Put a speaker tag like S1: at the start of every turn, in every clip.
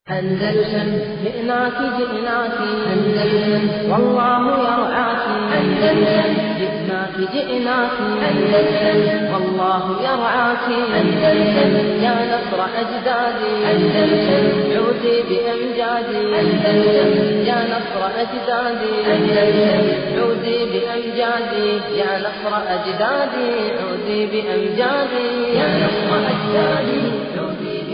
S1: أندلسن جئناك جئناك أندلسن والله يرعاك أندلسن جئناك جئناك أندلسن والله يرعاك أندلسن يا نصر أجدادي أندلسن عودي بأمجادي أندلسن يا نصر أجدادي أندلسن عودي بأمجادي يا نصر أجدادي عودي بأمجادي يا نصر أجدادي عودي بأمجادي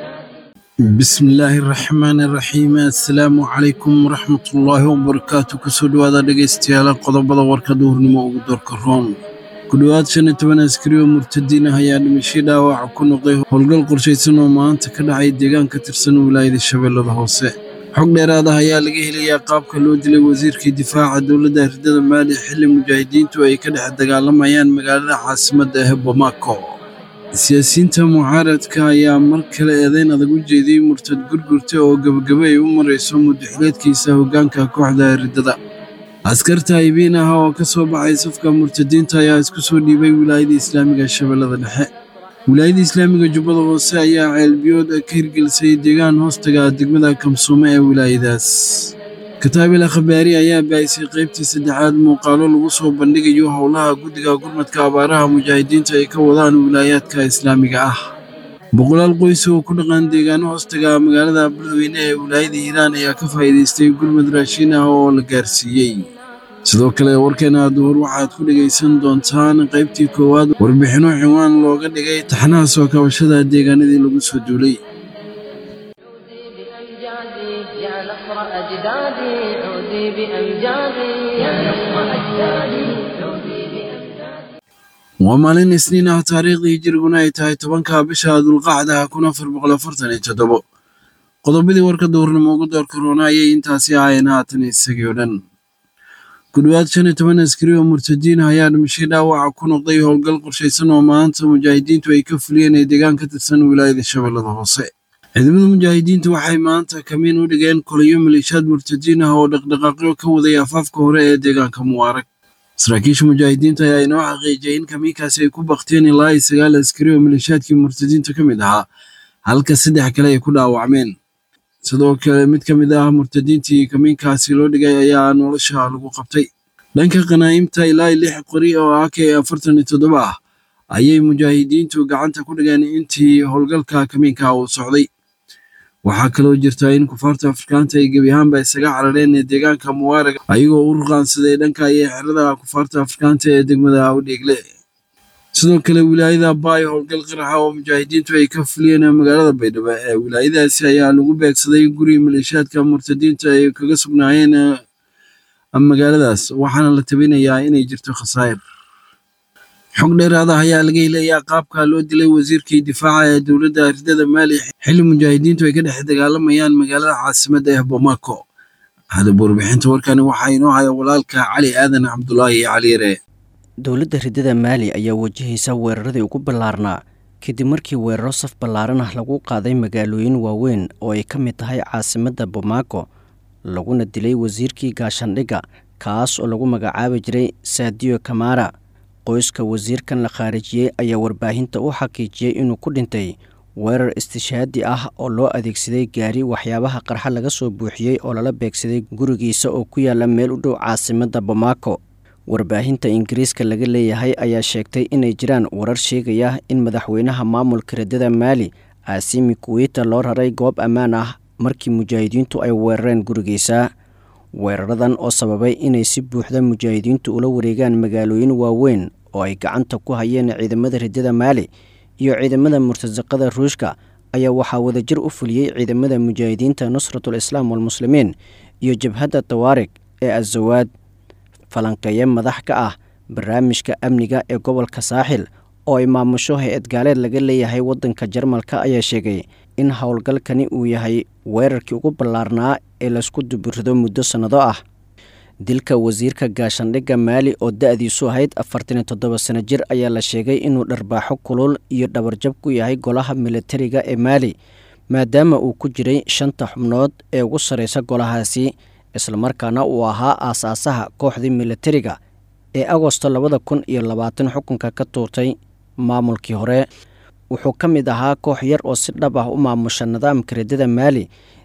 S2: bismillaahi raxmaani raxiim assalaamu calaykum waraxmatullaahi wabarakaatu kusoo dhowaada dhegaystayaal qodobada warka duhurnimo ugu doorka roon ku dhowaad shan iyo toban askari oo murtadiin ah ayaa dhimashay dhaawaca ku noqday howlgal qorshaysan oo maanta ka dhacay deegaan ka tirsan wilaayada shabeellada hoose xog dheeraad ah ayaa laga helayaa qaabka loo dilay wasiirkii difaaca dowladda hirdada maali xilli mujaahidiintu ay ka dhex dagaalamayaan magaalada caasimadda ah bamako siyaasiyiinta mucaaradka ayaa mar kale eedayn adag u jeediyey murtad gurgurta oo gebagabo ay u marayso muddaxileedkiisa hoggaanka kooxda riddada askarta haybiin ah oo ka soo baxay safka murtadiinta ayaa isku soo dhiibay wilaayada islaamiga shabeellada dhexe wilaayada islaamiga jubbada hoose ayaa ceelbiyood ka hirgelisay deegaan hoostaga degmada kamsuume ee wilaayadaas kataabil akhbaari ayaa baahisay qaybtii saddexaad muuqaalo lagu soo bandhigayo howlaha guddiga gurmadka abaaraha mujaahidiinta ay ka wadaan wilaayaadka islaamiga ah boqolaal qoys oo ku dhaqan deegaano hoostaga magaalada beledweyne ee wilaayada hiiraan ayaa ka faa'iidaystay gurmad raashin ah oo la gaarsiiyey sidoo kale warkeena duhur waxaad ku dhegaysan doontaan qaybtii koowaad warbixinno cinwaan looga dhigay taxnaha soo kabashada deegaanadii lagu soo duulay
S1: عودي بأمجادي يا نصر أجدادي عودي بأمجادي يا نصر أجدادي عودي بأمجادي
S2: waa maalin isniin ah taariikhdii hijiriguna ay tahay tobanka bisha dulqacda kun afar boqol afartan iyo toddobo qodobadii warka duhurnimo ugu doorka roona ayay intaasi ahaayeen haatan isagii oo dhan ku dhowaad shan iyo toban askari oo murtadiin ah ayaa dhimashay dhaawaca ku noqday howlgal qorshaysan oo maanta mujaahidiintu ay ka fuliyeen ee deegaan ka tirsan wilaayada shabeellada hoose ciidamada mujaahidiintu waxay maanta kamiin u dhigeen koliyo maleeshiyaad murtadiin ah oo dhaqdhaqaaqyo ka waday afaafka hore ee deegaanka mubaarag saraakiisha mujaahidiinta ayaa inoo xaqiijiyay in kamiinkaasi ay ku bakteen ilaa iyo sagaal askari oo maleeshiyaadkii murtadiinta ka mid ahaa halka saddex kale ay ku dhaawacmeen sidoo kale mid ka mid ah murtadiintii kamiinkaasi loo dhigay ayaa nolosha lagu qabtay dhanka qanaa'imta ilaa iyo lix qori oo ak afartan iyo toddoba ah ayay mujaahidiintu gacanta ku dhigeen intii howlgalka kamiinka uu socday waxaa kaloo jirta in kufaarta afrikaanta ay gebi ahaanba isaga carareen ee deegaanka mubaarag ayagoo u ruqaansaday dhanka iyo xerada kufaarta afrikaanta ee degmada udheegle sidoo kale wilaayada baayo howlgal qaraxa oo mujaahidiintu ay ka fuliyeen magaalada baydhabo ee wilaayadaasi ayaa lagu beegsaday guri maleeshiyaadka murtadiinta ay kaga sugnaayeen magaaladaas waxaana la tabinayaa inay jirto khasaa'ir xog dheeraad ah ayaa laga helayaa qaabka loo dilay wasiirkii difaaca ee dowladda ardada maali xilli mujaahidiintu ay ka dhex dagaalamayaan magaalada caasimadda ee bamako hadaba warbixinta warkani waxaa inoo haya walaalka cali aadan cabdulaahi caliyare
S3: dowladda riddada maali ayaa wajahaysa weeraradii ugu ballaarnaa kadib markii weeraro saf ballaaran ah lagu qaaday magaalooyin waaweyn oo ay ka mid tahay caasimadda bamako laguna dilay wasiirkii gaashandhigga kaas oo lagu magacaabi jiray saadiyo kamara qoyska wasiirkan la khaarijiyey ayaa warbaahinta u xaqiijiyey inuu ku dhintay weerar istishaadi ah oo loo adeegsaday gaari waxyaabaha qarxa laga soo buuxiyey oo lala beegsaday gurigiisa oo ku yaala meel u dhow caasimadda bamako warbaahinta ingiriiska laga leeyahay ayaa sheegtay inay jiraan warar sheegaya in madaxweynaha maamulka riddada maali aasimi kuweyta loo raray goob ammaan ah markii mujaahidiintu ay weerareen gurigiisa weeraradan oo sababay inay si buuxda mujaahidiintu ula wareegaan magaalooyin waaweyn oo ay gacanta ku hayeen ciidamada riddada maali iyo ciidamada murtasaqada ruushka ayaa waxaa wadajir u fuliyey ciidamada mujaahidiinta nusratul islaam walmuslimiin iyo jabhadda tawaarig ee azawaad falanqeeye madax ka ah barnaamijka amniga ee gobolka saaxil oo ay maamusho hay-ad gaaleed laga leeyahay waddanka jarmalka ayaa sheegay in howlgalkani uu yahay weerarkii ugu ballaarnaa ee laysku duburido muddo sannado ah dilka wasiirka gaashandhigga maali oo da-diisu ahayd afartan iyo toddoba sano jir ayaa la sheegay inuu dharbaaxo kulul iyo dhabarjab ku yahay golaha militariga ee maali maadaama uu ku jiray shanta xubnood ee ugu sarreysa golahaasi islamarkaana uu ahaa aasaasaha kooxdii militariga ee agosto labada kun iyo labaatan xukunka ka tuurtay maamulkii hore wuxuu ka mid ahaa koox yar oo si dhab ah u maamusha nidaamka riddada maali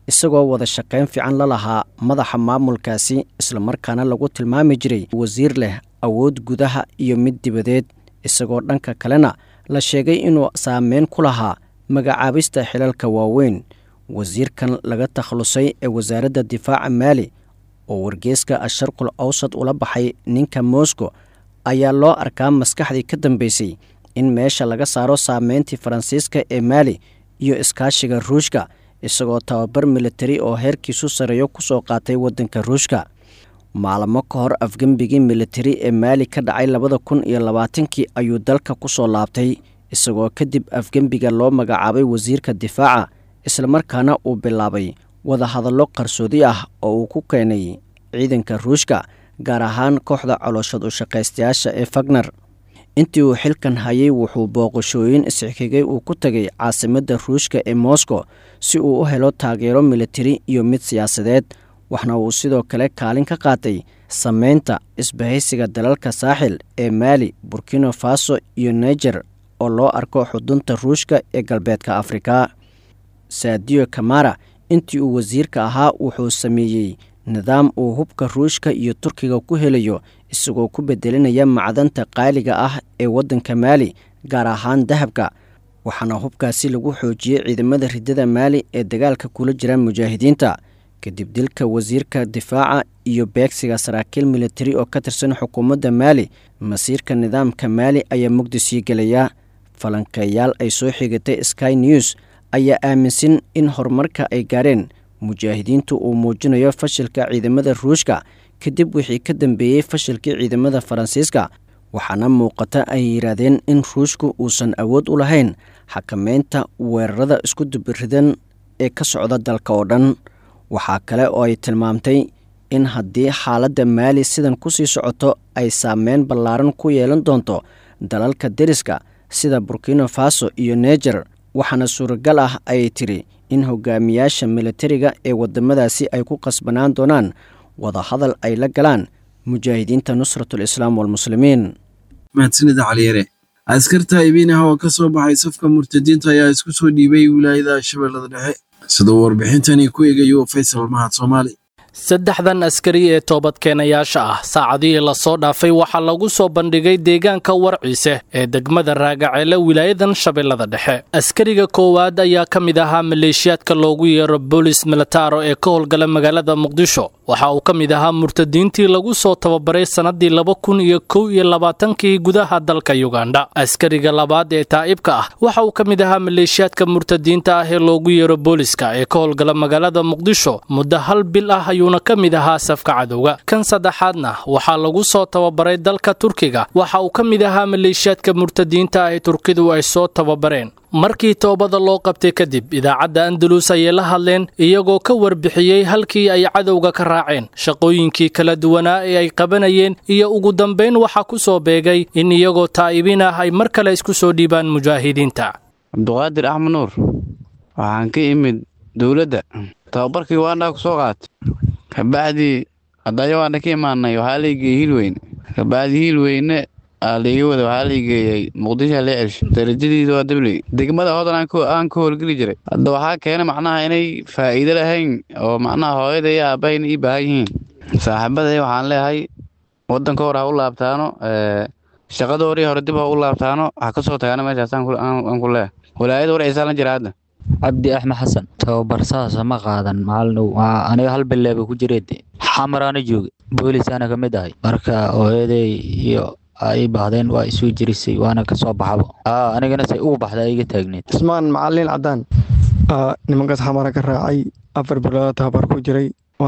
S3: isagoo wada shaqayn fiican la lahaa madaxa maamulkaasi islamarkaana lagu tilmaami jiray wasiir leh awood gudaha iyo mid dibadeed isagoo dhanka kalena la sheegay inuu saameyn ku lahaa magacaabista xilalka waaweyn wasiirkan laga takhalusay ee wasaaradda difaaca maali oo wargeeska asharqul awsad ula baxay ninka moscow ayaa loo arkaa maskaxdii ka dambeysay in meesha laga saaro saameyntii faransiiska ee maali iyo iskaashiga ruushka isagoo tababar militari oo heerkiisu sareeyo ku soo qaatay waddanka ruushka maalmo ka hor afgembigii militari ee maali ka dhacay labada kun iyo labaatankii ayuu dalka ku soo laabtay isagoo kadib afgembiga loo magacaabay wasiirka difaaca islamarkaana uu bilaabay wadahadallo qarsoodi ah oo uu ku keenay ciidanka ruushka gaar ahaan kooxda colooshad u shaqaystayaasha ee fagner intii uu xilkan hayay wuxuu booqashooyin isxigigay uu ku tegay caasimadda ruushka ee moscow si uu u helo taageero militari iyo mid siyaasadeed waxna uu sidoo kale kaalin ka qaatay sameynta isbahaysiga dalalka saaxil ee maali burkina faso iyo niger oo loo arko xudunta ruushka ee galbeedka afrika saadiyo kamara intii uu wasiirka ahaa wuxuu sameeyey nidaam uu hubka ruushka iyo turkiga ku helayo isagoo ku bedelinaya macdanta qaaliga ah ee waddanka maali gaar ahaan dahabka waxaana hubkaasi lagu xoojiyey ciidamada ridada maali ee dagaalka kula jira mujaahidiinta kadib dilka wasiirka difaaca iyo beegsiga saraakiil militari oo ka tirsan xukuumadda maali masiirka nidaamka maali ayaa mugdi sii gelaya falanqeeyaal ay soo xigatay sky news ayaa aaminsan in horumarka ay gaareen mujaahidiintu uu muujinayo fashilka ciidamada ruushka kadib wixii ka dambeeyey fashilkii ciidamada faransiiska waxaana muuqata ay yidhaahdeen in ruushku uusan awood u lahayn xakameynta weerarada isku dubiridan ee ka socda dalka oo dhan waxaa kale oo ay tilmaamtay in haddii xaaladda maali sidan ku sii socoto ay saameyn ballaaran ku yeelan doonto dalalka deriska sida burkina faso iyo neger waxaana suuragal ah ayay tiri in hogaamiyaasha militariga ee waddamadaasi ay ku qasbanaan doonaan wadahadal ay la galaan mujaahidiinta nusratul islaam walmuslimiin
S2: mahadsanida caliyare askarta ibiinaha oo ka soo baxay safka murtadiinta ayaa isku soo dhiibay wilaayada shabeellada dhexe siduu warbixintani ku eegayo faysal mahad soomaali
S4: saddexdan askari ee toobadkeenayaasha ah saacadihii lasoo dhaafay waxaa lagu soo bandhigay deegaanka warciise ee degmada raagaceele wilaayadan shabeellada dhexe askariga koowaad ayaa ka mid ahaa maleeshiyaadka loogu yeero boolis militaro ee ka howlgala magaalada muqdisho waxa uu ka mid ahaa murtadiintii lagu soo tababaray sannadii laba kun iyo kow iyo labaatankii gudaha dalka yugandha askariga labaad ee taa'ibka ah waxa uu ka mid ahaa maleeshiyaadka murtadiinta ah ee loogu yeero booliska ee ka howlgala magaalada muqdisho muddo hal bil ah ayuuna ka mid ahaa safka cadowga kan saddexaadna waxaa lagu soo tababaray dalka turkiga waxa uu ka mid ahaa maleeshiyaadka murtadiinta ah ee turkidu ay soo tababareen markii toobada loo qabtay kadib idaacadda andalus ayay la hadleen iyagoo ka warbixiyey halkii ay cadowga ka raaceen shaqooyinkii kala duwanaa ee ay qabanayeen iyo ugu dambayn waxaa ku soo beegay in iyagoo taa'ibiin ah ay mar kale isku soo dhiibaan mujaahidiinta
S5: cabduqaadir axmed nuur waxaan ka imid dowladda tababarkii waandhaa ku soo qaatay kabacdii hadaya waandha ka imaanay waxaa laygeyey hiilweyne kabacdii hiilweyne aa laiga wada waxaa laigeeyey muqdishoa lee celsho darajadiidu waa dabley degmada hodan aan ka howlgeli jiray hadda waxaa keena macnaha inay faa'iido lahayn oo macnaha hooyada iyo aabahayna ii baahan yihiin saaxiibaday waxaan leeyahay waddanka hore ha u laabtaano shaqada hore hore dib ha u laabtaano ha ka soo tagaana meeshaas aan ku leeyahay walaayada warciisaan la jira hadda
S6: cabdi axmed xasan tababar saasa ma qaadan maalin aniga hal bileeba ku jireed xamaraana jooga boolisaana ka mid ahay marka hooyaday iyo ay baahdeen waa isuu jirisay waana ka soo baxaba anigana say ugu baxda iga taagneed
S7: cusmaan macalin cadaan nimankaas xamara ka raacay afar bilood tababar ku jiray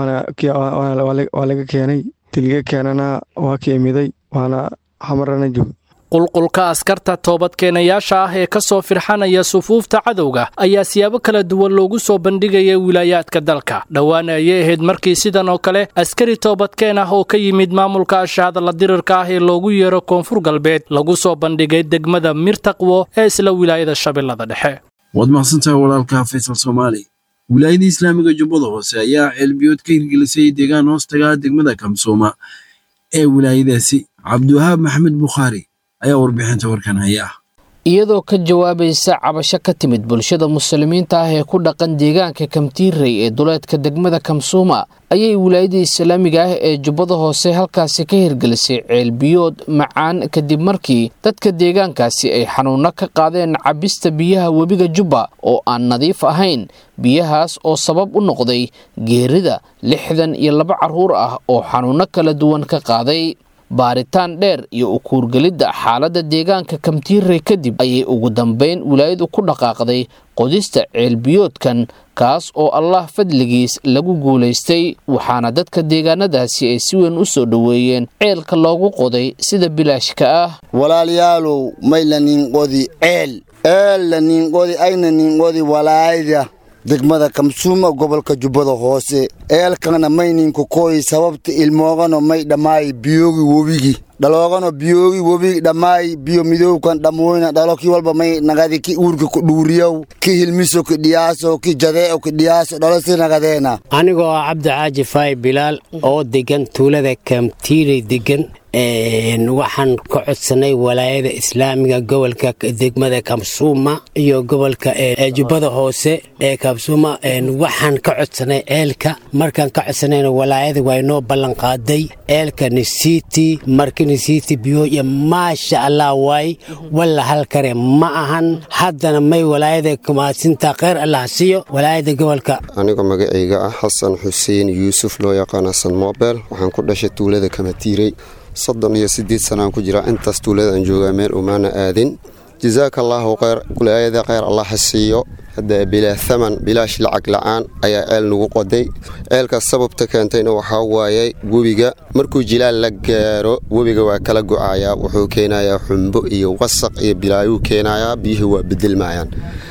S7: waa laga keenay tiliga keenana waa ka imiday waana xamarana joog
S4: qulqulka askarta toobadkeenayaasha ah ee ka soo firxanaya sufuufta cadowga ayaa siyaabo kala duwan loogu soo bandhigaya wilaayaadka dalka dhowaan ayay ahayd markii sidan oo kale askari toobadkeen ah oo ka yimid maamulka ashahadala dirirka ah ee loogu yeero koonfur galbeed lagu soo bandhigay degmada mirtaqwo ee isla wilaayada shabeellada dhexe
S2: waad mahadsantahay walaalka faysal soomaali wilaayada islaamiga jubbada hoose ayaa ceelbiyood ka hirgelisay deegaan hoostaga degmada kamsooma ee wilaayadaasi cabdiwahaab maxamed bukhaari ayaa warbixinta warkan haya
S8: iyadoo ka jawaabaysa cabasho ka timid bulshada muslimiinta ah ee ku dhaqan deegaanka kamtiirey ee duleedka degmada kamsuuma ayay wilaayada islaamiga ah ee jubbada hoose halkaasi ka hirgelisay ceelbiyood macaan kadib markii dadka deegaankaasi ay xanuuno ka qaadeen cabista biyaha webiga jubba oo aan nadiif ahayn biyahaas oo sabab u noqday geerida lixdan iyo laba carruur ah oo xanuuno kala duwan ka qaaday baaritaan dheer iyo ukuurgelidda xaaladda deegaanka kamtiirey kadib ayay ugu dambayn wilaayadu ku dhaqaaqday qodista ceelbiyoodkan kaas oo allah fadligiis lagu guulaystay waxaana dadka deegaanadaasi ay si weyn u soo dhoweeyeen ceelka loogu qoday sida bilaashka ah
S9: walaalayaalow may la ninqodi ceel eel la ninqodi ayna ninqodi walaayada degmada kamsuuma gobolka jubbada hoose eelkana may ninka kooyi sababta ilmoogano may dhammaayi biyoogi webigi dhaloogano biyoogi webigi dhammaayi biyo midowkan dhammoyna dhalo ki walba may nagadi ki uurka ku dhuuriyow ki hilmiso ki dhiyaaso ki jadee'o ki dhiyaaso dhalo si nagadeena
S10: anigoo ah cabdi caaji faay bilaal oo degan tuulada kamtiirey degan waxaan ka codsanay walaayada islaamiga gobolka degmada kamsuuma iyo gobolka jubbada hoose ee kamsuuma waxaan ka codsanay ceelka markaan ka codsanayna walaayada waa inoo ballanqaaday ceelka nisiti marka nisiti biyo iyo maasha allah waay walla halkare ma ahan haddana may walaayada kumaasinta kheyr allah siiyo walaayada gobolka
S11: anigoo magacayga ah xasan xuseen yuusuf loo yaqaan xasan moobel waxaan ku dhashay tuulada kamatiirey soddon iyo siddeed sanaan ku jiraa intaas tuulada aan joogaa meel umaana aadin jasaaka allaahu kheyr walaayada kheyr allah ha siiyo hadda bilaa thaman bilaash lacag la'aan ayaa ceel nagu qoday ceelkaas sababta keentayna waxaa waayey webiga markuu jilaal la gaaro webiga waa kala go'ayaa wuxuu keenayaa xumbo iyo wasaq iyo bilaayuu keenayaa biyuhu waa bedelmayaan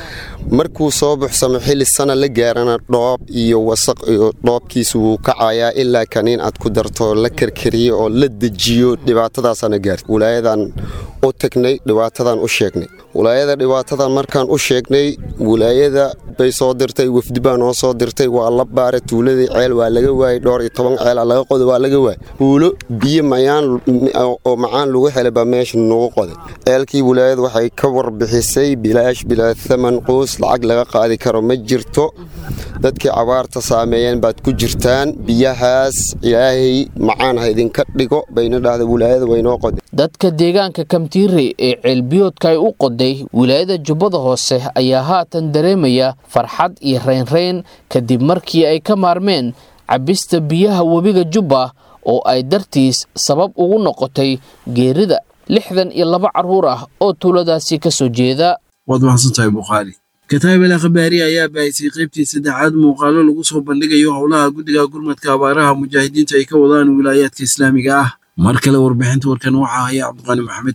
S11: markuu soo buxsamo xilli sana la gaarana dhoob iyo wasaq iyo dhoobkiisa wuu kacayaa ilaa kaniin aad ku darto la karkariyo oo la dejiyo dhibaatadaasana gaarta walaayadan u tagnay dhibaatadan u sheegnay walaayada dhibaatadan markaan u sheegnay walaayada bay soo dirtay wafdi baa noo soo dirtay waa la baaray tuuladii ceel waa laga waayey dhowr iyo toban ceela laga qoday waa laga waayey huulo biyo mayaan oo macaan lagu helay baa meesha nagu qoday ceelkii walaayada waxay ka warbixisay bilaash bilaa thaman quus lacag laga qaadi karo ma jirto dadkii cabaarta saameeyeen baad ku jirtaan biyahaas ilaahay macaan ha idinka dhigo bayna dhahda walaayada waynoo qoday
S8: dadka deegaanka kamtiirey ee ceelbiyoodka ay u qoday wilaayada jubbada hoose ayaa haatan dareemaya farxad iyo reynreyn kadib markii ay ka maarmeen cabista biyaha webiga jubba oo ay dartiis sabab ugu noqotay geerida lixdan iyo laba carruur ah oo tuuladaasi ka soo jeeda
S2: waad mahadsantahay bukhaari kataab el akhbaari ayaa baahisay qaybtii saddexaad muuqaalo lagu soo bandhigayo howlaha guddiga gurmadka abaaraha mujaahidiinta ay ka wadaan wilaayaadka islaamiga ah mar kale warbixinta warkan waxaa haya cabdiqani maxamed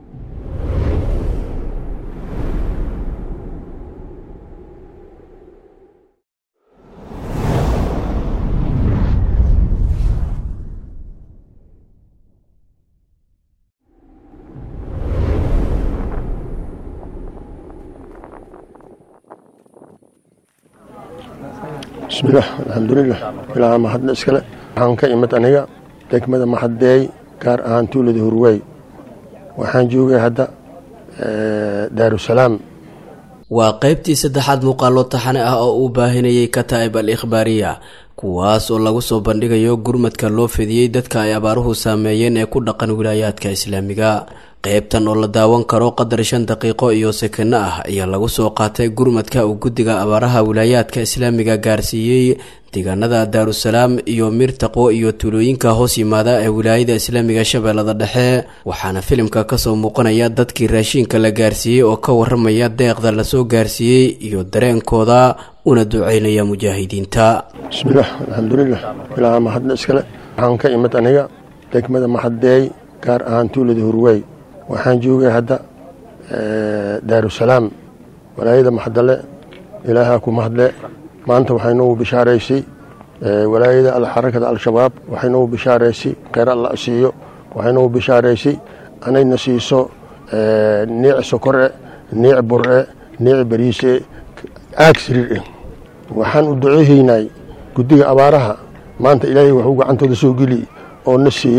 S12: bismillaah alxamdulilah ilaaha mahadna iskale waxaan ka imid aniga degmada maxadeey gaar ahaan tuulada hurwey waxaan joogay hadda daarusalaam
S13: waa qaybtii saddexaad muuqaalo taxane ah oo uu baahinayay kataa'ib al ikhbaariya kuwaas oo lagu soo bandhigayo gurmadka loo fidiyey dadka ay abaaruhu saameeyeen ee ku dhaqan wilaayaadka islaamiga qaybtan oo la daawan karo qadar shan daqiiqo iyo sekano ah ayaa lagu soo qaatay gurmadka uu guddiga abaaraha wilaayaadka islaamiga gaarsiiyey deegaanada daarusalaam iyo mirtaqo iyo tuulooyinka hoos yimaada ee wilaayada islaamiga shabeellada dhexe waxaana filimka kasoo muuqanaya dadkii raashiinka la gaarsiiyey oo ka waramaya deeqda lasoo gaarsiiyey iyo dareenkooda una duceynaya mujaahidiinta
S12: bismillaah alxamdulilah ilaaha mahadna iskale waxaan ka imid aniga degmada maxadeey gaar ahaan tuulada hurwey waxaan joogay hadda daarusalaam walaayada maxadale ilaahaa ku mahadle maanta waxay noogu bishaaraysay walaayada xarakada al-shabaab waxay noogu bishaaraysay kheyr alla siiyo waxay noogu bishaaraysay anayna siiso niic sokore niic bure niic bariise aag siriir waxaan u duceehaynay guddiga abaaraha maanta ilaahay waxuu gacantooda soo geli oo na siiyey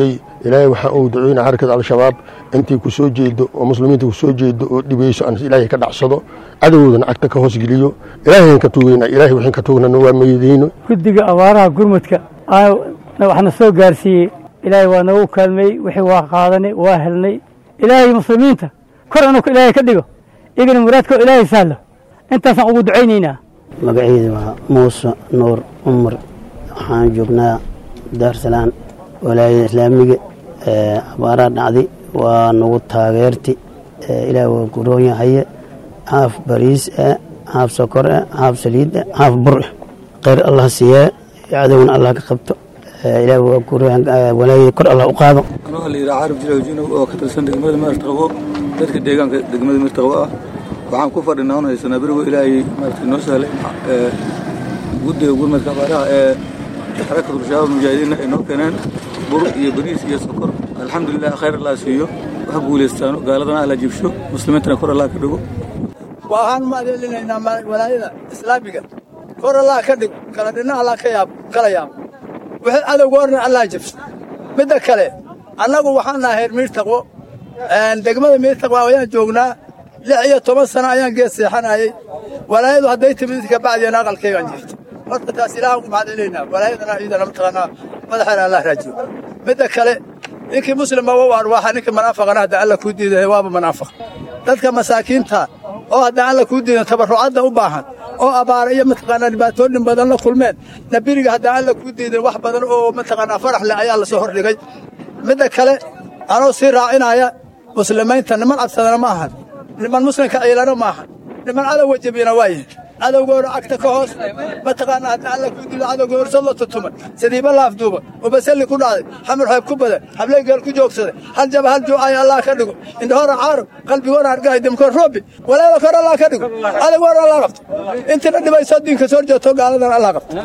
S12: ilaahay waxaan uu ducoynaa xarakada al-shabaab intii ku soo jeedo oo muslimiinta ku soo jeedo oo dhibayso aan ilaahay ka dhacsado cadowgoodana cagta ka hoos geliyo ilaahayn ka tuugayna ilaahay waxaan ka tuugnana waa meydayno
S14: guddiga abaaraha gurmudka waxna soo gaarsiiyey ilaahay waa nagu kaalmeey wixii waa qaadanay waa helnay ilaahay muslimiinta kor anu ilaahay ka dhigo igana muraadkoo ilaahay sahlo intaasaan ugu ducaynaynaa
S15: magacayda waa muuse nuur cumar waxaan joognaa daarsalaan walaayada islaamiga abaaraha dhacday waa nagu taageerti ilaah waa guroon yahaye haaf bariis ah haaf sokor ah haaf saliid ah haaf bur ah kheyr allah siiyee cadowna allah ka qabto ilaah waa guroon walaayada kor allah u qaado
S16: anuu la yidhaha carab jilaw junow oo ka tirsan degmada maarta qabo dadka deegaanka degmada mirta qabo ah waxaan ku fadhinaa un haysanaa berigo ilaahay maarata noo sahlay guddiga gurmadka abaaraha ee xarakatu shabaab mujaahidiinna ay noo keeneen bur iyo bariis iyo sokor alxamdulilah khayr allah siiyo wax guulaystaano gaaladana alla jibsho muslimiintana kor allah ka dhigo
S17: waxaan maadeelinaynaa walaayada islaamiga kor allah ka dhig kala dhinna allah ka yaab kala yaab wixii cadowgoorna allah jibso midda kale annagu waxaan nahay reer miirtaqwo degmada miirtaqwo ayaan joognaa lix iyo toban sano ayaan geed seexanayay walaayadu hadday timid ka bacdiyana aqalkaygaan jirto horta taas ilaahan ku mahadcelinaynaa walaayadana ciidana mataqaanaa madaxeena allah raajiyo midda kale ninkii muslima wa arwaaxa ninkii manaafaqana hadda alla kuu diiday waaba manaafiq dadka masaakiinta oo hadda alla kuu diidan tabarrucadda u baahan oo abaara iyo mataqaanaa dhibaatooyin badan la kulmeen nabiriga hadda alla kuu diidan wax badan oo mataqaanaa farax leh ayaa la soo hordhigay midda kale anoo sii raacinaya muslimiinta niman cabsadana ma ahan niman muslimka ciilana ma ahan niman cadowga jebiyana waa yihin cadowgooda cagta ka hoos mataqaanaa hadda alla kuu diido cadowga horsad la tutuma sadiiba laafduuba ubasalli ku dhacday xamar xeeb ku badan hableegeel ku joogsaday hal jaba hal juucaya allah ka dhigo indhahoora caarab qalbigoona argahay dimkoor roobi walaala kor allah ka dhigo cadowgoona allah qabto intina dhibayso diinka soo jeeto gaaladan allah qabto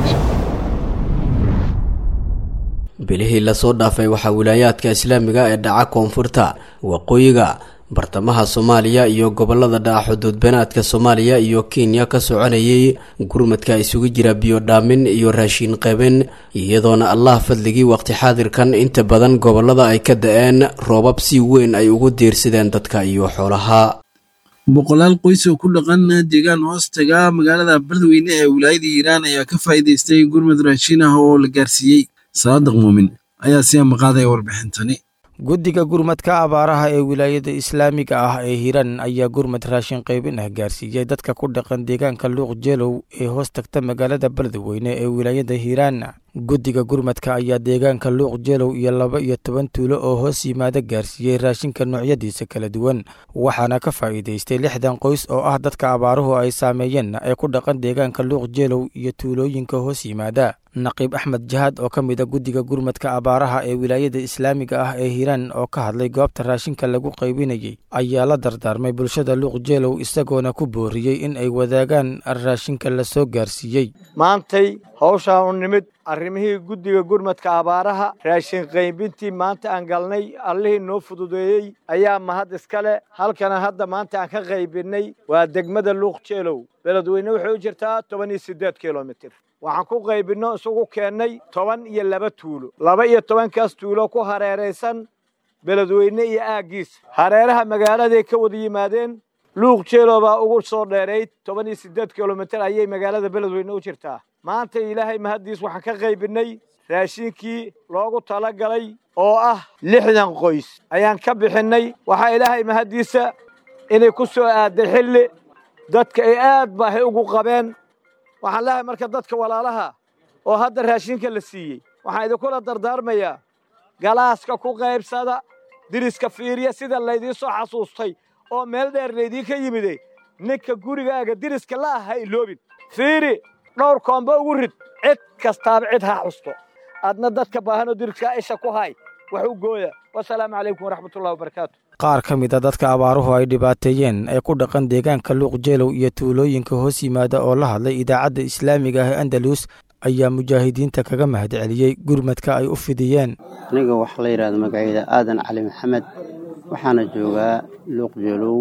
S13: bilihii lasoo dhaafay waxaa wilaayaadka islaamiga ee dhaca koonfurta waqooyiga bartamaha soomaaliya iyo gobolada dhaca xuduudbeenaadka soomaaliya iyo kenya ka soconayay gurmadka isugu jira biyodhaamin iyo raashiin qeben iyadoona allah fadligii waqti xaadirkan inta badan gobolada ay ka da-een roobab si weyn ay ugu diirsadeen dadka iyo xoolaha
S2: boqolaal qoys oo ku dhaqan deegaan hoostaga magaalada beledweyne ee wilaayada hiiraan ayaa ka faa'iidaystay gurmad raashiin ah oo la gaarsiiyey saadaq muumin ayaa si amaqaaday warbixintani
S18: guddiga gurmadka abaaraha ee wilaayada islaamiga ah ee hiiraan ayaa gurmad raashin qaybin ah gaarsiiyey dadka ku dhaqan deegaanka luuq jeelow ee hoos tagta magaalada beledweyne ee wilaayada hiiraan guddiga gurmadka ayaa deegaanka luuq jeelow iyo laba iyo toban tuulo oo hoos yimaada gaarsiiyey raashinka noocyadiisa kala duwan waxaana ka faa'iidaystay lixdan qoys oo ah dadka abaaruhu ay saameeyeen ee ku dhaqan deegaanka luuq jeelow iyo tuulooyinka hoos yimaada naqiib axmed jahaad oo ka mid a guddiga gurmadka abaaraha ee wilaayada islaamiga ah ee hiiraan oo ka hadlay goobta raashinka lagu qaybinayay ayaa la dardaarmay bulshada luuq jeelow isagoona ku booriyey in ay wadaagaan raashinka la soo gaarsiiyey
S17: maantay hawshaan u nimid arrimihii guddiga gurmadka abaaraha raashin qaybintii maanta aan galnay allihii noo fududeeyey ayaa mahad iskale halkana hadda maanta aan ka qaybinnay waa degmada luuq jeelow beledweyne waxay u jirtaa toban iyo siddeed kilomitir waxaan ku qaybinno isugu keennay toban iyo laba tuulo laba iyo tobankaas tuulo ku hareeraysan beledweyne iyo aaggiisa hareeraha magaaladay ka wada yimaadeen luuq jeelo baa ugu soo dheerayd toban iyo siddeed kilomitir ayay magaalada beledweyne u jirtaa maanta ilaahay mahaddiis waxaan ka qaybinnay raashinkii loogu talagalay oo ah lixdan qoys ayaan ka bixinnay waxaa ilaahay mahaddiisa inay ku soo aadday xilli dadka ay aad baahay ugu qabeen waxaan leehay marka dadka walaalaha oo hadda raashinka la siiyey waxaan idinkula dardaarmayaa galaaska ku qaybsada diriska fiiriya sida laydii soo xasuustay oo meel dheer laydiinka yimide ninka gurigaaga diriska la ah ha iloobin fiiri dhowr koomba ugu rid cid kastaaba cid ha xusto adna dadka baahanoo diriskaa isha ku hay wax u gooya wasalaamu calaykum waraxmatullahi wabarakaatu
S18: qaar ka mid a dadka abaaruhu ay dhibaateeyeen ee ku dhaqan deegaanka luuq jeelow iyo tuulooyinka hoos yimaada oo la hadlay idaacadda islaamiga ah ee andalus ayaa mujaahidiinta kaga mahadceliyey gurmadka ay u fidiyeen
S19: aniga waxaa la yidhahda magacayda aadan cali maxamed waxaana joogaa luuq jeelow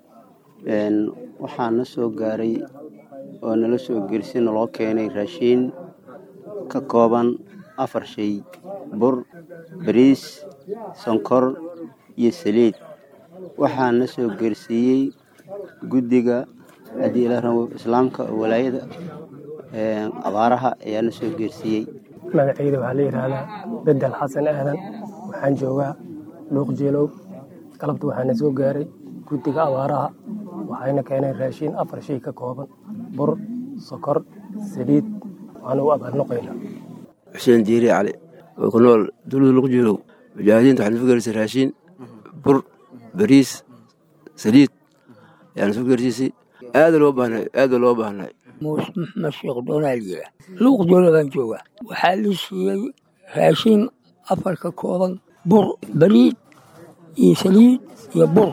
S19: waxaana soo gaaray oo nala soo gelsi naloo keenay raashiin ka kooban afar shay bur bariis sonkor iyo saliid waxaana soo geersiiyey guddiga haddii ila rabo islaamka oo walaayada abaaraha ayaana soo geersiiyey
S20: magacayda waxaa la yidhaahdaa bedel xasan aadan waxaan joogaa luuq jeelow galabta waxaana soo gaaray guddiga abaaraha waxayna keeneen raashiin afar shay ka kooban bur sokor saliid waxaana u abaarnoqaynaa
S21: xuseen diiri cali oo ku nool dowlada luuq jeelow mujaahidiinta waxaana soo gaarsiisay raashiin bur bariis saliid ayaana soo gaarsiisay aada loo baahnay aada loo baahnay
S22: muuse maxmed sheekh doonaaliya luuq joolo baan joogaa waxaa la siiyey raashiin afar ka kooban bur bariid iyo saliid iyo bur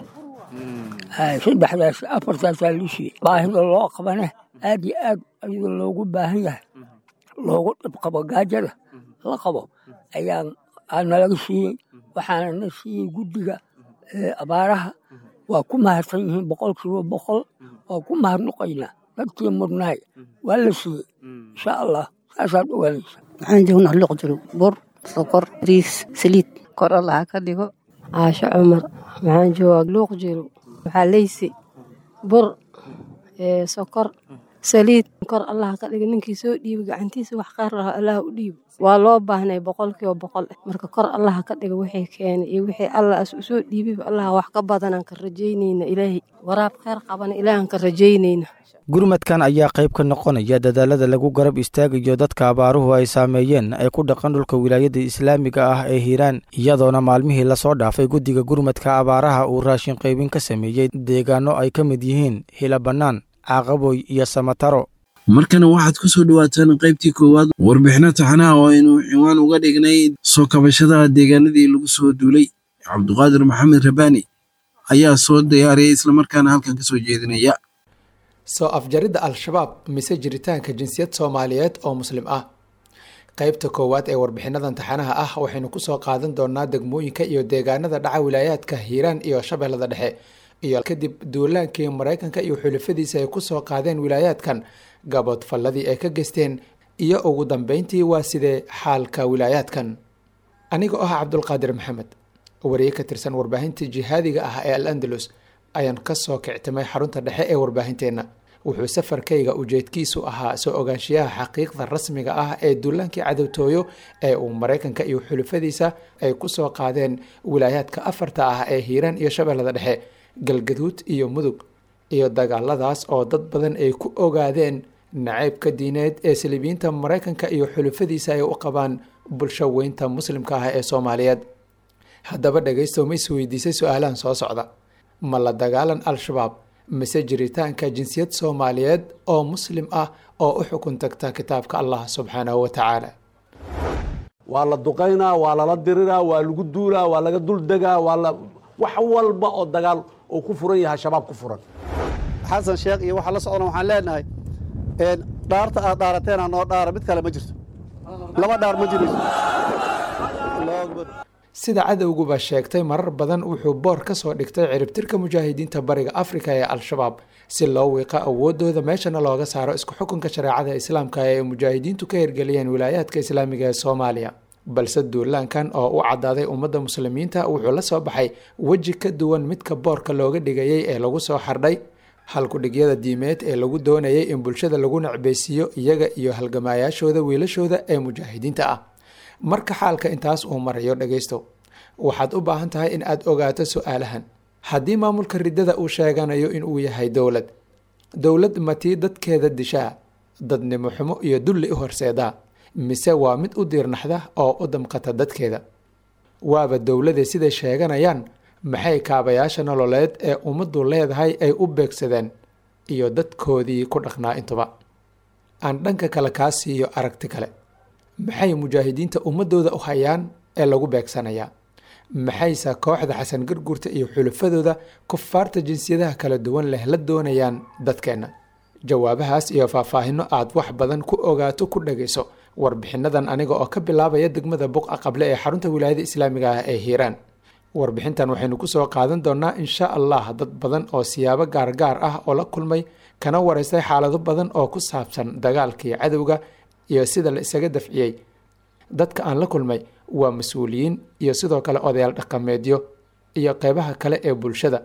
S22: saddexdaas afartaasaa la siiyey baahida loo qabana aad iyo aad ayadoo loogu baahan yahay loogu dhibqabo gaajada la qabo ayaa nalaga siiyey waxaana na siiyey guddiga abaaraha waa ku mahadsan yihiin boqolkiiba boqol waa ku mahadnoqaynaa dadkii mudnaay waa la siiyey insha allah saasaad ogaanaysa
S23: waxaan joognaa luuq jirow bur sokor riis saliid kor allaha ka dhigo caasho cumar waxaan joogaa luuq jirow waxaa leysi bur sokor saliid kor allaha ka dhigo ninkii soo dhiibi gacantiisa wax qaar laha allaha u dhiibo waa loo baahnay boqolkiiba boqol marka kor allaha ka dhiga wixii keenay iyo wixii alla as usoo dhiibiba allaha wax ka badanaan ka rajaynayna ilaahay waraab kheyr qabana ilaahan ka rajaynayna
S18: gurmadkan ayaa qayb ka noqonaya dadaalada lagu garab istaagayo dadka abaaruhu ay saameeyeen ee ku dhaqan dhulka wilaayada islaamiga ah ee hiiraan iyadoona maalmihii lasoo dhaafay guddiga gurmadka abaaraha uu raashin qaybin ka sameeyey deegaano ay ka mid yihiin hila bannaan caaqaboy iyo samataro
S2: markana waxaad ku soo dhawaataan qaybtii koowaad warbixino taxanaha oo aynu ciwaan uga dhignay soo kabashada deegaanadii lagu soo duulay cabduqaadir maxamed rabaani ayaa soo diyaariyay islamarkaana halkan ka soo jeedinaya
S24: soo afjaridda al-shabaab mise jiritaanka jinsiyad soomaaliyeed oo muslim ah qaybta koowaad ee warbixinadan taxanaha ah waxaynu kusoo qaadan doonaa degmooyinka iyo deegaanada dhaca wilaayaadka hiiraan iyo shabeellada dhexe iyo kadib duulaankii maraykanka iyo xulafadiisa ay kusoo qaadeen wilaayaadkan gaboodfalladii ay ka geysteen iyo ugu dambeyntii waa sidee xaalka wilaayaadkan anigoo ah cabdulqaadir maxamed wariye ka tirsan warbaahintii jihaadiga ah ee al andalus ayaan kasoo kictimay xarunta dhexe ee warbaahinteenna wuxuu safarkayga ujeedkiisu ahaa soo ogaanshiyaha xaqiiqda rasmiga ah ee duulaankii cadowtooyo ee uu maraykanka iyo xulafadiisa ay kusoo qaadeen wilaayaadka afarta ah ee hiiraan iyo shabeellada dhexe galgaduud iyo mudug iyo dagaaladaas oo dad badan ay ku ogaadeen nacaybka diineed ee saliibiyiinta maraykanka iyo xulufadiisa ay u qabaan bulsho weynta muslimka ah ee soomaaliyeed haddaba dhegaystow ma is weydiisay su-aalahan soo socda ma la dagaalan al-shabaab mise jiritaanka jinsiyad soomaaliyeed oo muslim ah oo u xukun tagta kitaabka allah subxaanahu wa tacaala
S25: waa la duqaynaa waa lala diriraa waa lagu duulaa waa laga duldegaa waa la wax walba oo dagaal uu ku furan yahay shabaab ku furan
S26: xasan sheekh iyo waxa la socona waxaan leenahay dhaarta aad dhaarateen noo dhaara mid kale ma jirto laba dhaar ma jirayso
S24: sida cadowguba sheegtay marar badan wuxuu boor ka soo dhigtay ciribtirka mujaahidiinta bariga afrika ee al-shabaab si loo wiiqo awoodooda meeshana looga saaro isku xukunka shareecada islaamka ee mujaahidiintu ka hirgeliyeen wilaayaadka islaamiga ee soomaaliya balse duulaankan oo u cadaaday ummadda muslimiinta wuxuu la soo baxay weji ka duwan midka boorka looga dhigayay ee lagu soo xardhay halkudhigyada diimeed ee lagu doonayay in bulshada lagu nacbeysiiyo iyaga iyo halgamaayaashooda wiilashooda ee mujaahidiinta ah marka xaalka intaas uu marayo dhagaysto waxaad u baahan tahay in aad ogaato su-aalahan haddii maamulka riddada uu sheeganayo inuu yahay dowlad dowlad matii dadkeeda dishaa dadnimo xumo iyo dulli u horseedaa mise waa mid u diirnaxda oo u damqata dadkeeda waaba dowlade siday sheeganayaan maxay kaabayaasha nololeed ee ummaddu leedahay ay u beegsadeen iyo dadkoodii ku dhaqnaa intuba aan dhanka kale kaa siiyo aragti kale maxay mujaahidiinta ummadooda u hayaan ee lagu beegsanayaa maxayse kooxda xasan garguurta iyo xulafadooda kufaarta jinsiyadaha kala duwan leh la doonayaan dadkeenna jawaabahaas iyo faahfaahino aad wax badan ku ogaato ku dhagayso warbixinadan aniga oo ka bilaabaya degmada buqa qable ee xarunta wilaayada islaamiga ah ee hiiraan warbixintan waxaynu kusoo qaadan doonaa insha allah dad badan oo siyaabo gaargaar ah oo la kulmay kana wareystay xaalado badan oo ku saabsan dagaalkii cadowga iyo sida la isaga dafciyey dadka aan la kulmay waa mas-uuliyiin iyo sidoo kale odayaal dhaqameedyo iyo qeybaha kale ee bulshada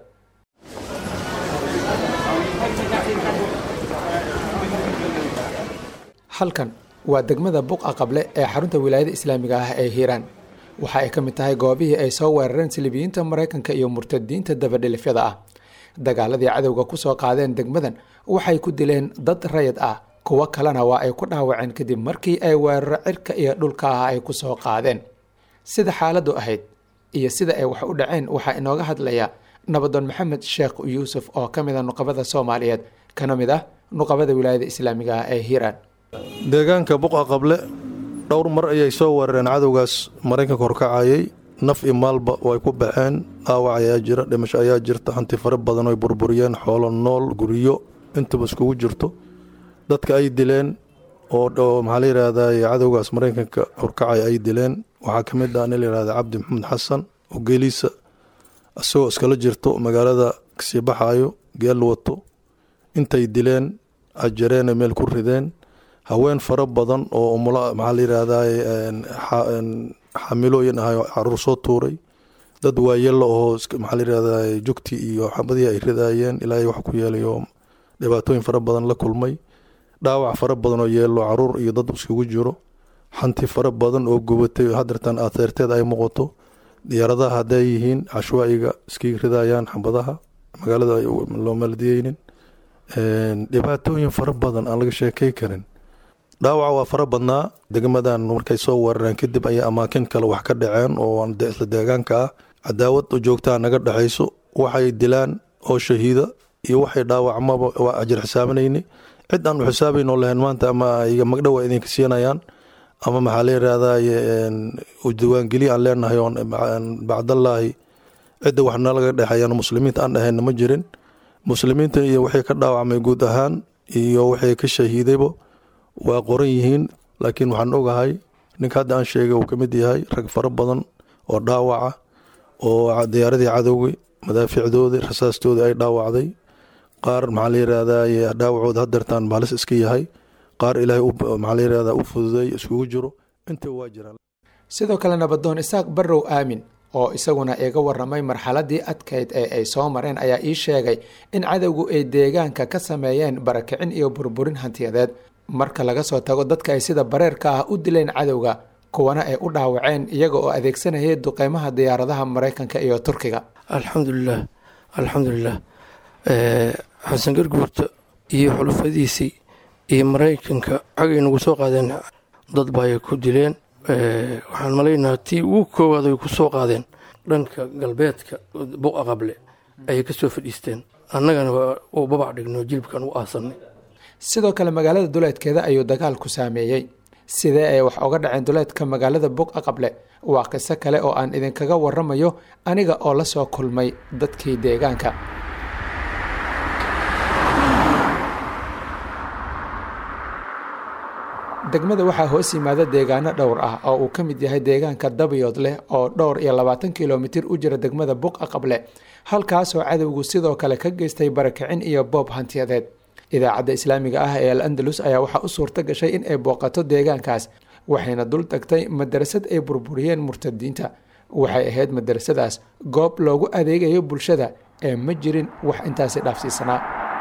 S24: halkan waa degmada buqa qable ee xarunta wilaayada islaamiga ah ee hiiraan waxa ay ka mid tahay goobihii ay soo weerareen silibiyiinta maraykanka iyo murtadiinta dabadhilifyada ah dagaaladii cadowga ku soo qaadeen degmadan waxay ku dileen dad rayid ah kuwo kalena waa ay ku dhaawaceen kadib markii ay weeraro cirka iyo dhulka ah ay ku soo qaadeen sida xaaladdu ahayd iyo sida ay wax u dhaceen waxaa inooga hadlaya nabadoon maxamed sheekh yuusuf oo ka mid a nuqabada soomaaliyeed kana mid ah nuqabada wilaayada islaamiga ah ee hiiraan
S1: deegaanka buqa qable dhowr mar ayay soo weerareen cadowgaas maraykanka horkacayay naf iyo maalba way ku baxeen dhaawac ayaa jira dhimasho ayaa jirta hanti fara badan oy burburiyeen xoolo nool guryo intaba iskugu jirto dadka ay dileen oo maxaa la yidhaahdaa cadowgaas maraykanka horkacay ay dileen waxaa ka mid ah nin la yihahda cabdi maxamed xasan oo geeliisa isagoo iskala jirto magaalada kasii baxaayo geel wato intay dileen ajareena meel ku rideen haween fara badan oo umula maxaa la yidhaahdaa xamilooyin ahay oo caruur soo tuuray dad waayelo oo maxaa la yidhahdaa jugti iyo xabadihii ay ridaayeen ilaahay wax ku yeelay oo dhibaatooyin fara badan la kulmay dhaawac fara badan oo yeelo caruur iyo dad iskugu jiro xanti fara badan oo gubatay oo hadeertan ateerteed ay muuqato diyaaradaha hadday yihiin cashwaa'iga iskii ridayaan xabadaha magaalada loo maladiyeynin dhibaatooyin fara badan aan laga sheekay karin dhaawaca waa fara badnaa degmadan markay soo weerareen kadib ayay amaakin kale wax ka dhaceen oo isla deegaanka ah cadaawad u joogtaa naga dhexayso waxay dilaan oo shahiida iyo waxay dhaawacmaba waa ajir xisaabanayni cid aan u xisaabaynoo lahayn maanta ama magdhow ay idinka siinayaan ama maxaa la yidhaahdaa diiwaangeliya aan leenahay oon bacdallaahi cidda wax nalaga dhexeeyaan muslimiinta aan dhahayna ma jirin muslimiinta iyo wixii ka dhaawacmay guud ahaan iyo wixii ka shahiidayba waa qoran yihiin laakiin waxaan ogahay ninka hadda aan sheegay uu ka mid yahay rag fara badan oo dhaawaca oo diyaaradii cadowgii madaafiicdoodii rasaastoodii ay dhaawacday qaar maxaa la yidhaahdaa dhaawacooda hadeertaan baalis iska yahay qaar ilaahay maxaa la yidhahdaa u fududay iskugu jiro inta waa jiraan
S24: sidoo kale nabadoon isaaq barrow aamin oo isaguna iga waramay marxaladii adkayd ee ay soo mareen ayaa ii sheegay in cadowgu ay deegaanka ka sameeyeen barakicin iyo burburin hantiyadeed marka laga soo tago dadka ay sida bareerka ah u dileen cadowga kuwana ay u dhaawaceen iyaga oo adeegsanayay duqeymaha diyaaradaha maraykanka iyo turkiga
S3: alxamdulilah alxamdulilah xasan garguurta iyo xulufadiisii iyo maraykanka xagay nagu soo qaadeen dad baay ku dileen waxaan malaynaha tii ugu koowaad ay ku soo qaadeen dhanka galbeedka buqa qable ayay ka soo fadhiisteen annagana u babac dhigno jilibkan u aasanay
S24: sidoo kale magaalada duleedkeeda ayuu dagaalku saameeyey sidee ay wax oga dhaceen duleedka magaalada buqa qable waa qiso kale oo aan idinkaga waramayo aniga oo la soo kulmay dadkii deegaanka degmada waxaa hoos yimaada deegaano dhowr ah oo uu ka mid yahay deegaanka dabayood leh oo dhowr iyo labaatan kilomitir u jira degmada buqa qable halkaasoo cadowgu sidoo kale ka geystay barakicin iyo boob hantiyadeed idaacadda islaamiga ah ee al andalus ayaa waxaa u suurto gashay in ay booqato deegaankaas waxayna dul tagtay madarasad ay burburiyeen murtadiinta waxay ahayd madarasadaas goob loogu adeegayo bulshada ee ma jirin wax intaasi dhaafsiisanaa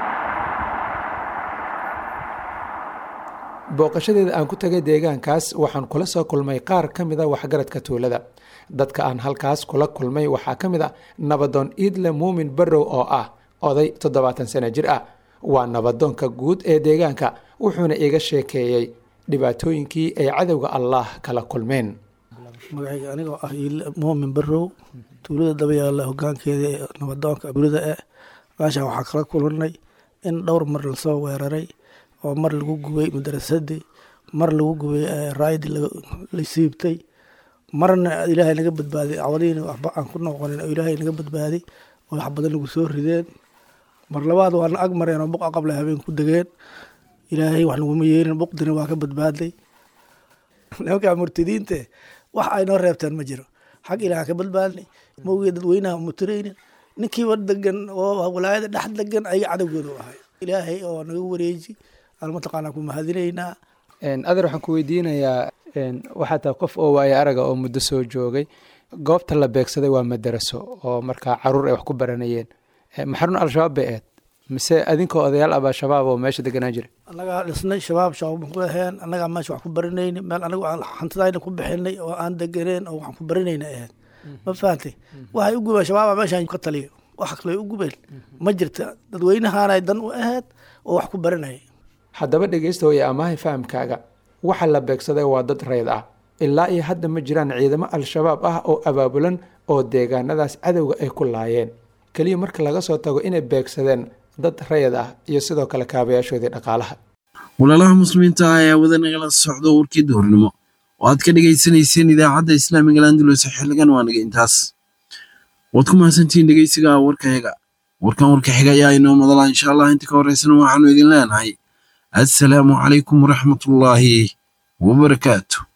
S24: booqashadeeda aan ku tagay deegaankaas waxaan kula soo kulmay qaar ka mid a waxgaradka tuulada dadka aan halkaas kula kulmay waxaa ka mid a nabadoon iidle muumin barrow oo ah oday toddobaatan sano jir ah waa nabadoonka guud ee deegaanka wuxuuna iga sheekeeyey dhibaatooyinkii ay cadowga allah kala kulmeen
S4: magacayga anigoo ah iile muumin barrow tuulada dabayaalla hogaankeeda ee nabadoonka tuulada eh meeshaan waxaa kala kulanay in dhowr mar lasoo weeraray oo mar lagu gubay madarasadii mar lagu gubay raayadii la siibtay marna ilaahay naga badbaaday cawalihiina waxba aan ku noqonin oo ilaahay naga badbaaday oo wax badan nagu soo rideen mar labaad waana ag mareen oo buqa qable habeen ku degeen ilaahay wax naguma yeelin buqdina waa ka badbaadlay nimankaa murtadiinte wax ay noo reebteen ma jiro xag ilaah ka badbaadnay mawgee dadweynaha mutiraynin ninkiiba degan oo walaayada dhex degan ayaga cadowgooda u ahay ilaahay oo naga wareeji aan mataqaanaa ku mahadinaynaa
S24: adeer waxaan ku weydiinayaa waxaa tahay qof oo waayo araga oo muddo soo joogay goobta la beegsaday waa madaraso oo markaa caruur ay wax ku baranayeen maxarun al-shabaab bay ahayd mise adinkoo odayaal abaa shabaab oo meesha deganaan jira
S4: annagaa dhisnay shabaab shabaab ku aheen annagaa meesha wax ku baranayni meel anigu aan hantidayna ku bixinay oo aan deganeen oo waxaan ku baranayna ahayd ma fahantay waxay u gubeen shabaaba meeshaan ka taliyo wax kale u gubeen ma jirta dadweynahaanay dan u ahayd oo wax ku baranaya
S24: haddaba dhegeysta iyo amaahay fahamkaaga waxa la beegsaday waa dad rayd ah ilaa iyo hadda ma jiraan ciidamo al-shabaab ah oo abaabulan oo deegaanadaas cadowga ay ku laayeen keliya marka laga soo tago inay beegsadeen dad rayad ah iyo sidoo kale kaabayaashoodii dhaqaalaha
S2: walaalaha muslimiinta ah ayaa wada nagala socdo warkii duhurnimo oo aad ka dhegaysanayseen idaacadda islaamiga landulus xiligan waa naga intaas waad ku mahadsantihiin dhegeysiga warkayaga warkan warka xiga ayaa inoo madala insha allah inta ka horeysana waxaanu idin leenahay assalaamu calaykum waraxmatullaahi wabarakaatu